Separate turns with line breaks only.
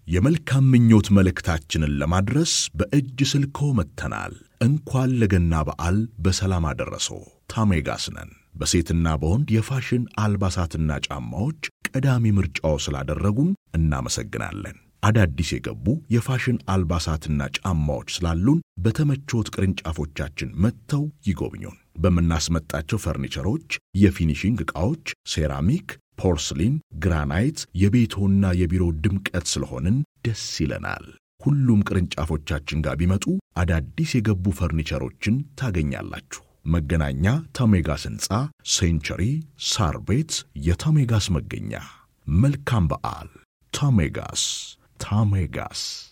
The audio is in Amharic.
የመልካም ምኞት መልእክታችንን ለማድረስ በእጅ ስልኮ መጥተናል። እንኳን ለገና በዓል በሰላም አደረሶ። ታሜጋስ ነን። በሴትና በወንድ የፋሽን አልባሳትና ጫማዎች ቀዳሚ ምርጫው ስላደረጉን እናመሰግናለን። አዳዲስ የገቡ የፋሽን አልባሳትና ጫማዎች ስላሉን በተመቾት ቅርንጫፎቻችን መጥተው ይጎብኙን። በምናስመጣቸው ፈርኒቸሮች፣ የፊኒሺንግ ዕቃዎች፣ ሴራሚክ፣ ፖርስሊን፣ ግራናይት የቤቶና የቢሮ ድምቀት ስለሆንን ደስ ይለናል። ሁሉም ቅርንጫፎቻችን ጋር ቢመጡ አዳዲስ የገቡ ፈርኒቸሮችን ታገኛላችሁ። መገናኛ ታሜጋስ ሕንፃ ሴንቸሪ ሳር ቤት የታሜጋስ መገኛ። መልካም በዓል። ታሜጋስ ታሜጋስ